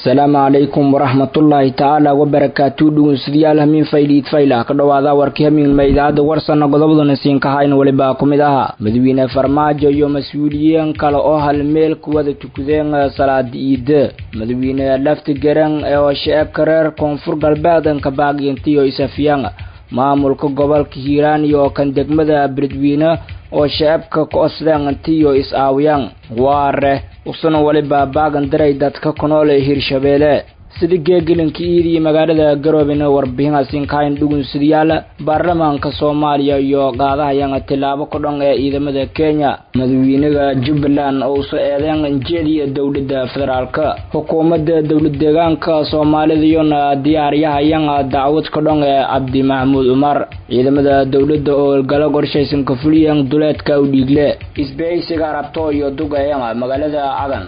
asalaamu calaykum waraxmatullaahi tacaala wabarakaatu dhegeystayaal hamiin fayliid fayla ka dhowaada warkii hamiinma idaacadda warsana godobadana siinkahayn welibaa ku mid ahaa madawiine farmaajo iyo mas-uuliyiin kale oo hal meel ku wada tukadeen salaada iida madawiine lafti garan oo shacabka reer koonfur galbeed kabaagintiyo isafiyaan maamulka gobolka hiiraan iyo kan degmada beledweyne oo shacabka koosdaantiyo is-aawiyaan waare usuna weliba baagan daray dadka ku nool ee hirshabeelle sida geegelinka iidii magaalada garoobena warbixinaasinkahayn dhugunsidayaal baarlamaanka soomaaliya iyo qaadahayaan tilaabo ku dhan ee ciidamada kenya madaxweynaha jubbaland oo uso eedeen jeediya dowladda federaalka xukuumadda dowlad deegaanka soomaalida iyona diyaariyahayaan dacwad ku dhan ee cabdi maxamuud cumar ciidamada dowladda oo olgalo qorshaysan ka fuliyeen duleedka u dhiigle isbahaysiga arabto iyo dugayan magaalada cadan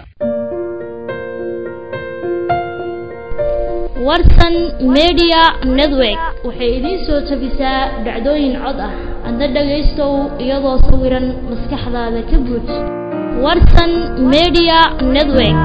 warsan media network waxay idiin soo tabisaa dhacdooyin cod ah adna dhagaystow iyadoo sawiran maskaxdaada ka buuj warsan media network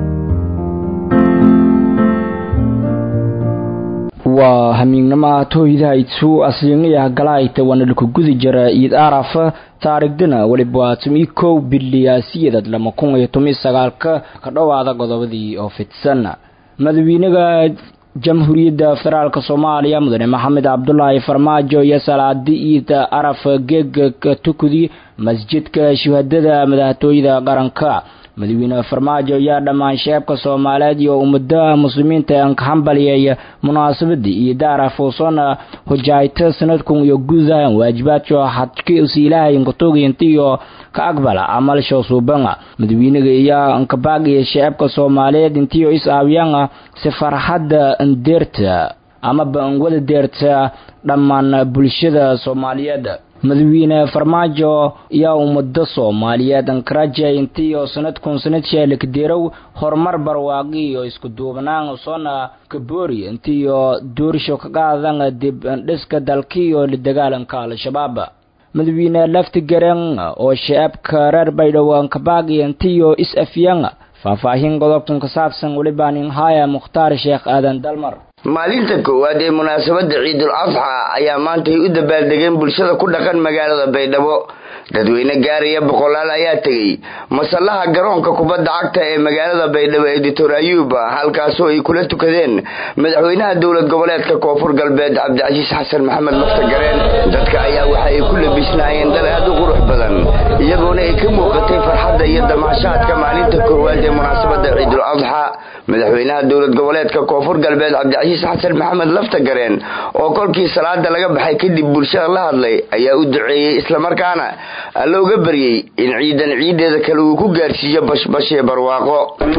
waa hamiignama tooydaha itsu asliinaya galaayta waana laku gudi jira iid araf taarigdana weliba tumi kow biliyaasiyadad lama kun iyo tomi sagaalka ka dhowaada godobadii oo fidsan madaxweynaha jamhuuriyadda federaalk soomaaliya mudane maxamed cabdulaahi farmaajo iyo salaadi iid araf geega tukudi masjidka shuhadada madaxtooyada qaranka madaxweyne farmaajo ayaa dhammaan sheebka soomaaliyeed iyo ummadaha muslimiinta aan ka hambaliyay munaasabadii iyo daaraf uusona hojaayta sanadkun iyo guudahan waajibaadka xadkiisi ilaahay nkatoogayntiyo ka aqbala camalsho suubanga madaxweynaga iyo nkabaagiya sheebka soomaaliyeed intiyo is aawiyaan si farxadda ndeerta amaba nwada deerta dhammaan bulshada soomaaliyeed madaxweyne farmaajo ayaa ummado soomaaliyeed ankaraja intiyo sanadkun sanadshaalikadeerow horumar barwaaqi iyo isku duubnaan soona kaboori intiyo doorisho ka qaadan dib dhiska dalkiiyo la dagaalanka al-shabaab madaxweyne lafti garan oo shacabka reer baydhabo ankabaagi intiyo is afyan faahfaahin godobkan ka saabsan welibaanin haya mukhtaar sheekh aadan dalmar maalinta koowaad ee munaasabadda ciidul adxa ayaa maantay u dabaaldegeen bulshada ku dhaqan magaalada baydhabo dadweyne gaaraya boqolaal ayaa tegey masallaha garoonka kubadda cagta ee magaalada baydhabo ee doctor ayuuba halkaasoo ay kula tukadeen madaxweynaha dowlad goboleedka koonfur galbeed cabdicasiis xasan maxamed lafta gareen dadka ayaa waxa ay ku labisnaayeen dal aad u qurux badan iyagoona ay ka muuqatay farxadda iyo damaashaadka maalinta koowaad ee munaasabadda ciidul adxa madaxweynaha dowlad goboleedka koonfur galbeed cabdicasiis xasan maxamed lafta gareen oo kolkii salaada laga baxay kadib bulshada la hadlay ayaa u duceeyey islamarkaana alla uga baryey in ciidan ciideeda kale uu ku gaarsiiyo bashbash ee barwaaqo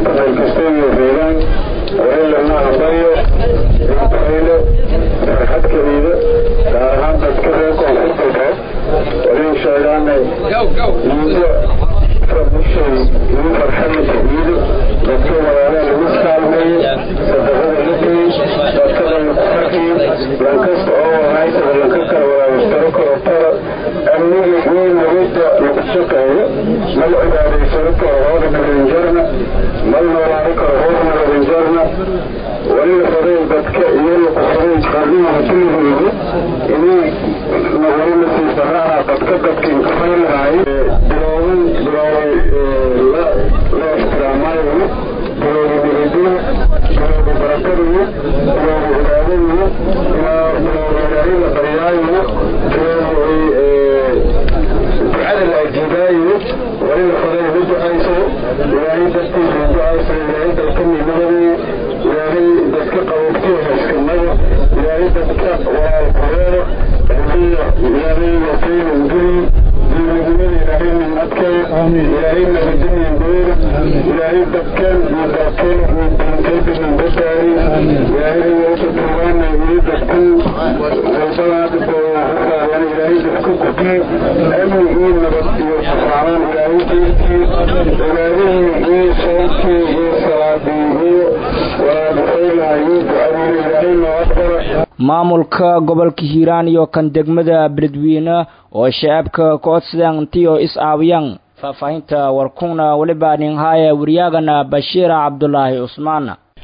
maamulka gobolka hiiraan iyo kan degmada beledweyne oo shacabka koodsadaan intiyo is aawiyaan faahfaahinta warkuna weliba ninhaya waryaagana bashiira cabdulaahi cusmaan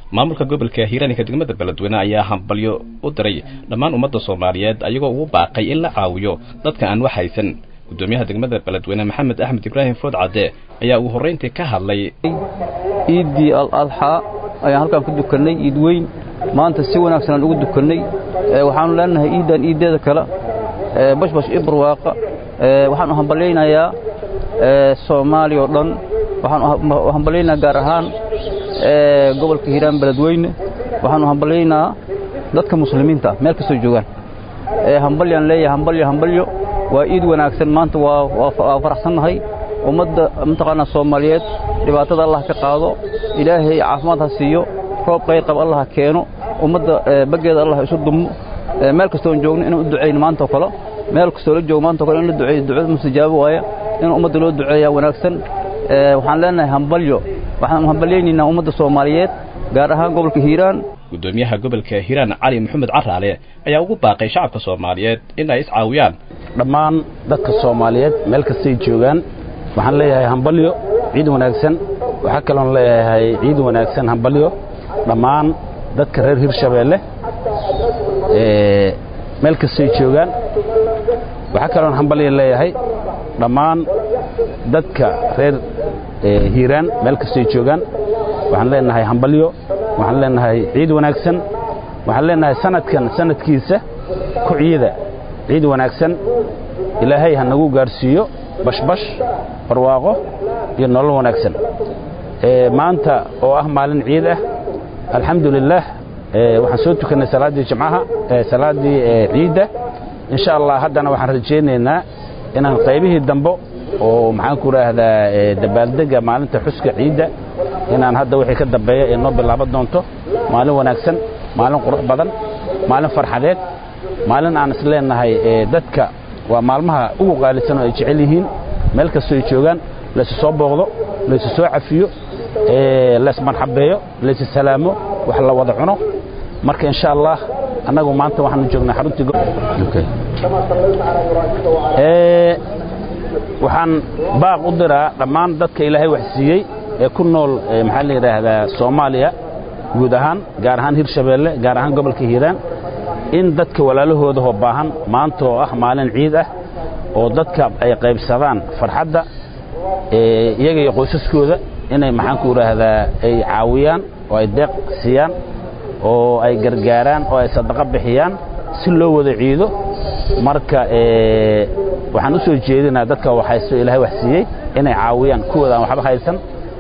maamulka gobolka hiiraaninka degmada beledweyne ayaa hambalyo u diray dhammaan ummadda soomaaliyeed ayagoo ugu baaqay in la caawiyo dadka aan wax haysan gudoomiyaha degmada beledweyne maxamed axmed ibraahim food cadde ayaa ugu horrayntii ka hadlay ciiddii al adxaa ayaan halkaan ku dukannay iid weyn maanta si wanaagsan aan ugu dukannay waxaanu leenahay iiddan iiddeeda kale bashbash iyo barwaaqa waxaan u hambalyaynayaa soomaaliya oo dhan waxaan u hambalyaynaa gaar ahaan gobolka hiiraan beledweyne waxaan u hambalyaynaa dadka muslimiinta meel kastoo joogaan hambalyaan leeyahay hambalyo hambalyo waa iid wanaagsan maanta waa faraxsannahay ummadda mataqaanaa soomaaliyeed dhibaatada allah ka qaado ilaahay caafimaad ha siiyo roob qayr qab allah ha keeno ummadda baggeeda allah isu dumo meel kastoon joogno inaan u ducayno maanta oo kale meel kastoo la joogo maanta o kale in la duceeyo ducada mustajaabo waaya in ummadda loo duceeyaa wanaagsan waxaan leenahay hambalyo waxaan hambalyaynaynaa ummadda soomaaliyeed gaar ahaan gobolka hiiraan gudoomiyaha gobolka hiiraan cali maxamed caraale ayaa ugu baaqay shacabka soomaaliyeed in ay iscaawiyaan dhammaan dadka soomaaliyeed meel kastay joogaan waxaan leeyahay hambalyo ciid wanaagsan waxaa kaloon leeyahay ciid wanaagsan hambalyo dhammaan dadka reer hirshabeelle meel kastay joogaan waxaa kaloon hambalyo leeyahay dhammaan dadka reer hiiraan meel kastay joogaan waxaan leenahay hambalyo waxaan leenahay ciid wanaagsan waxaan leenahay sanadkan sanadkiisa ku ciida ciid wanaagsan ilaahay ha nagu gaadhsiiyo bashbash barwaaqo iyo nolol wanaagsan maanta oo ah maalin ciid ah alxamdu lilaah waxaan soo tukannay salaaddii jimcaha salaaddii ciidda insha allah haddana waxaan rajaynaynaa inaan qaybihii dambo oo maxaan ku idhaahdaa dabaaldega maalinta xuska ciidda inaan hadda wixii ka dambeeya ee noo bilaaban doonto maalin wanaagsan maalin qurux badan maalin farxadeed maalin aan is leenahay dadka waa maalmaha ugu qaalisan oo ay jecel yihiin meel kastoo ay joogaan laysu soo booqdo laysu soo cafiyo laysmarxabeeyo laysu salaamo wax la wada cuno marka insha allah annagu maanta waxaanu joognaa xaruntii waxaan baaq u diraa dhammaan dadka ilaahay wax siiyey ee ku nool maxaa la yidhaahdaa soomaaliya guud ahaan gaar ahaan hirshabeelle gaar ahaan gobolka hiiraan in dadka walaalahoodahoo baahan maanta oo ah maalin ciid ah oo dadka ay qaybsadaan farxadda iyaga iyo qoysaskooda inay maxaan ku idhaahdaa ay caawiyaan oo ay deeq siiyaan oo ay gargaaraan oo ay sadaqo bixiyaan si loo wada ciido marka waxaan u soo jeedinaa dadka waxhaysto ilahay wax siiyey inay caawiyaan kuwooda aan waxba haysan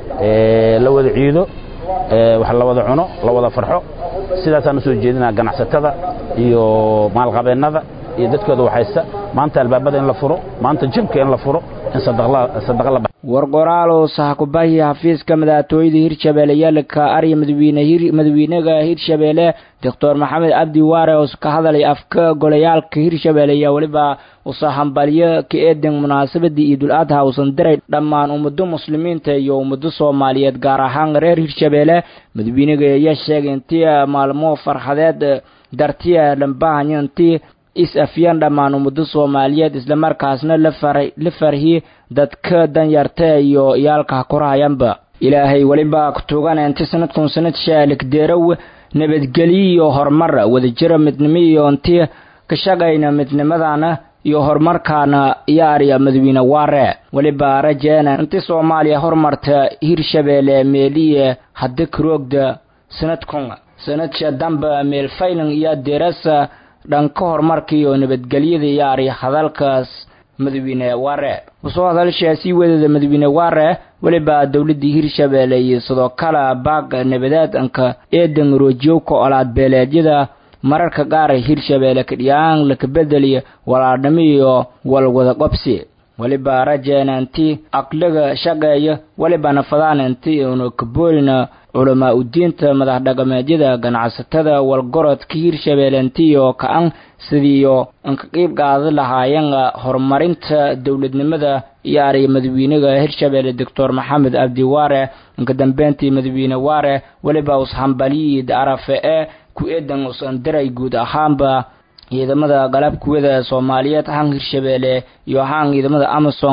la wada ciido wax la wada cuno la wada farxo sidaasaan u soo jeedinaa ganacsatada iyo maalqabeennada iyo dadkooda waxhaysta maanta albaabada in la furo maanta jimka in la furo in sadaqa la war qoraalow sahakubahi xafiiska madaxtooyada hirshabeelle yaalka arya madaxweynaga hirshabeelle doctor maxamed cabdi waare oo ka hadalay afka golayaalka hirshabeelle ayaa weliba usa hambalyo ka eedan munaasabadii iidul adha uusan diray dhammaan ummado muslimiinta iyo ummado soomaaliyeed gaar ahaan reer hirshabeelle madaxweynaga ayaa sheegay intii maalmo farxadeed dartiya lambahanyo intii is afyaan dhammaan ummado soomaaliyeed islamarkaasna la farhi dadka danyarta iyo iyaalka korahayanba ilaahay weliba kutugan inti sanadkun sanad shaaligdeerow nabadgelyo iyo horumar wadajira midnimo iyo inti ka shaqayna midnimadana iyo horumarkaana yaariya madawiine waare weliba rajeena inti soomaaliya horumarta hirshabeelle meeliye hadda karoogda sanadkun sanadka damba meelfaylan iyo deerasa dhanka horumarka iyo nabadgelyada yaari hadalkaas madawiine waare usoo hadalshaasii wadada madawiine waare weliba dowladii hirshabeelle iyo sidoo kale baaq nabadeedanka eedan roojiyowka olaad beeleedyada mararka qaar hirshabeelle kadhiyaan lakabedeliya walaadhnimo iyo walwada qobsi weliba rajeena inti aqliga shaqeeya welibana fadaan inti una kaboolina culamaa udiinta madax dhaqameedyada ganacsatada walgorodka hirshabeelle intiyo ka-an sidiiyo inka qiib qaada lahaayeen horumarinta dowladnimada iyo ariya madaxweynaga hirshabeelle doctor maxamed cabdi waare inka dambeyntii madaxweyne waare weliba ushambaliyid arafe ee ku eedan usan diray guud ahaanba ciidamada qalabkuwada soomaaliyeed ahaan hirshabeelle iyo ahaan ciidamada amason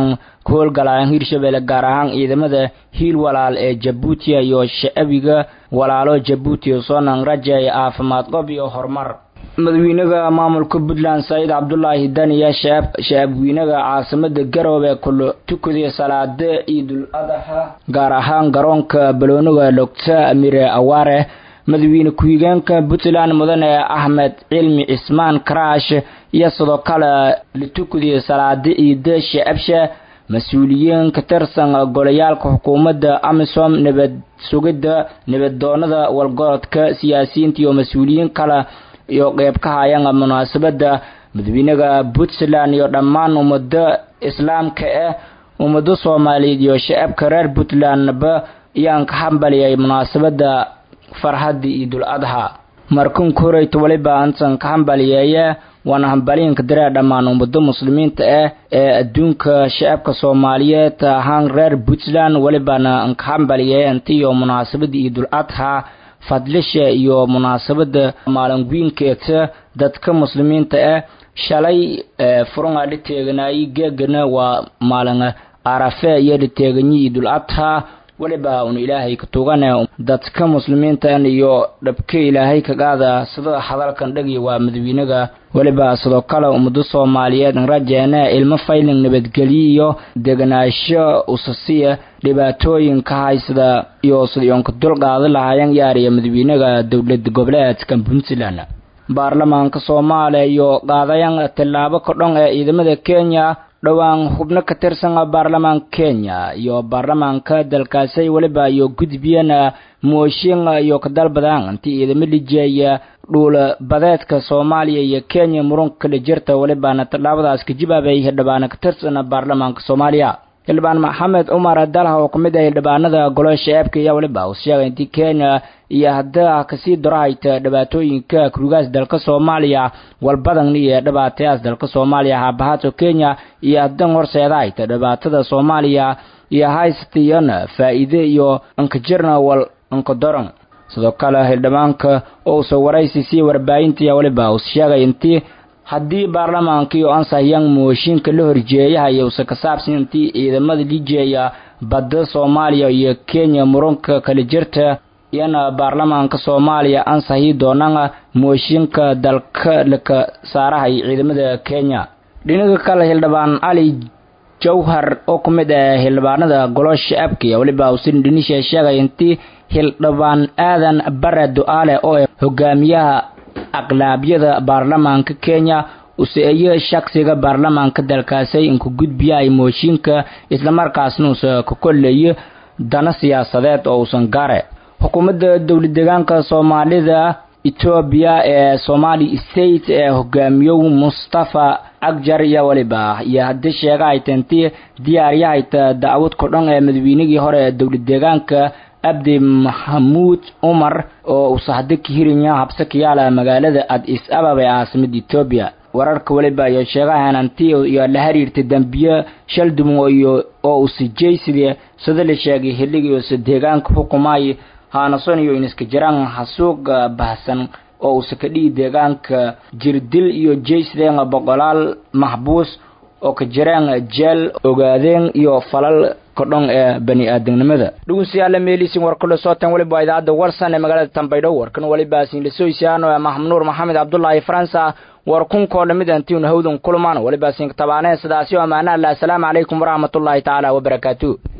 ka howlgalaan hirshabelle gaar ahaan ciidamada hiil walaal ee jabuuti iyo shacbiga walaalo jabuuti soonan rajay caafimaad qob iyo horumar madaxweynaha maamulka puntland saciid cabdulaahi daniya shacabweynaha caasimada garoobe kula tukaday salaada ciidul adaxa gaar ahaan garoonka baloonaga doctor amire awaare madaxweyne ku-xigeenka puntland mudane axmed cilmi cismaan karaash iyo sidoo kale la tukaday salaada ciida shacabsha mas-uuliyiin ka tirsan golayaalka xukuumadda amisom nabad sugidda nabaddoonada walgorodka siyaasiyiinta iyo mas-uuliyiin kale iyo qeyb ka hayaan munaasabada madaxweynaha puntland iyo dhammaan ummada islaamka ah ummado soomaaliyeed iyo shacabka reer puntlandba ayaan ka hambaliyay munaasabada farxadda ciidul adxa markunka horeyta waliba antan ka hambaliyeeye waana hambaliinka daree dhammaan ummado muslimiinta ah ee adduunka shacabka soomaaliyeed ahaan reer puntland walibana ka hambaliyeeye intiyo munaasabada ciidul adxa fadlisha iyo munaasabada maalinwiinkeeta dadka muslimiinta ah shalay furunga dhiteeganaayi geegana waa maalin arafe iyo dhiteeganyi ciidul adxa waliba un ilaahay ka tugane dadka muslimiintan iyo dhabka ilaahay kagaada sida hadalkan dhagi waa madaxweynaga waliba sidoo kale ummado soomaaliyeed rajeene ilmo fayling nabadgelyo iyo deganaasho usasiya dhibaatooyinka haysada iyo sidionka dulqaada lahaayeen yaariya madaxweynaga dowlad goboleedka puntland baarlamaanka soomaaliya iyo qaadayan tillaabo kodhon ee ciidamada kenya dhowaan xubno ka tirsan baarlamaanka kenya iyo baarlamaanka dalkaasay waliba iyo gudbiyeen mooshin iyo kadalbadaan intii ciidamo lijeeya dhuula badeedka soomaaliya iyo kenya murunka kala jirta walibana tallaabadaas ka jawaabay hildhibaana ka tirsan baarlamaanka soomaaliya xildhibaan maxamed cumar dalha oo kamid ah hildhibaanada golosha eebka iyo waliba uu sheegay intii kenya iyo hadda kasii darahayta dhibaatooyinka kurugaas dalka soomaaliya walbadan iyo dhibaatayaas dalka soomaaliya haabahaadso kenya iyo haddan horseedahayta dhibaatada soomaaliya iyo haystiyana faa'iide iyo ankajirna wal ankadoran sidoo kale xildhibaanka ousa waraysi sii warbaahintiya waliba uu sheegay intii haddii baarlamaanka iyo ansahyan mooshinka la horjeeyahay usa ka saabsan intii ciidamada lijeeya badda soomaaliya iyo kenya murunka kala jirta iyana baarlamaanka soomaaliya ansahi doonana mooshinka dalka laka saarahay ciidamada kenya dhinaga kale xildhibaan cali jawhar oo ku mid ah xildhibaanada golosha abkiya weliba usin dhinisha sheegay intii xildhibaan aadan bare du-aale oo ah hogaamiyaha aqlaabyada baarlamaanka kenya useeye shaksiga baarlamaanka dalkaasay inku gudbiyahay mooshinka islamarkaasna usa ka koleeyo dana siyaasadeed oo uusan gare xukuumadda dowlad deegaanka soomaalida etoobiya ee somali state ee hogaamiyow mustafa agjar iyo waliba iyo haddii sheega ay tanti diyaaryahayta dacwad kodhan ee madaweynigii hore ee dowlad deegaanka abdi maxamuud cumar oo uusa hadda ka hirinya habse kayaala magaalada adis ababa ee caasimada etoobiya wararka waliba iyo sheegahan anti iyo la xiriirta dambiye shaldumo iyo oo usi jeysidii sida la sheegay xilligii usa deegaanka xukumay haanason iyo iniska jiraan xasuuqa bahsan oo uusa ka dhihi deegaanka jirdil iyo jeysideen boqolaal maxbuus oo ka jiraan jeel ogaadeen iyo falal kodhon ee bani aadamnimada dhugunsiyaala meelisin war kula sootan waliba idaacadda warsan ee magaalada tambaydho warkan waliba sinlasoysiano ee maxmud maxamed cabdullaahi faransa war kunkoo dhamid antiuna hawdan kulmaan waliba sin tabaaneen sidaasi oo amaana allah asalaamu calaykum waraxmatullaahi tacaala wabarakaatu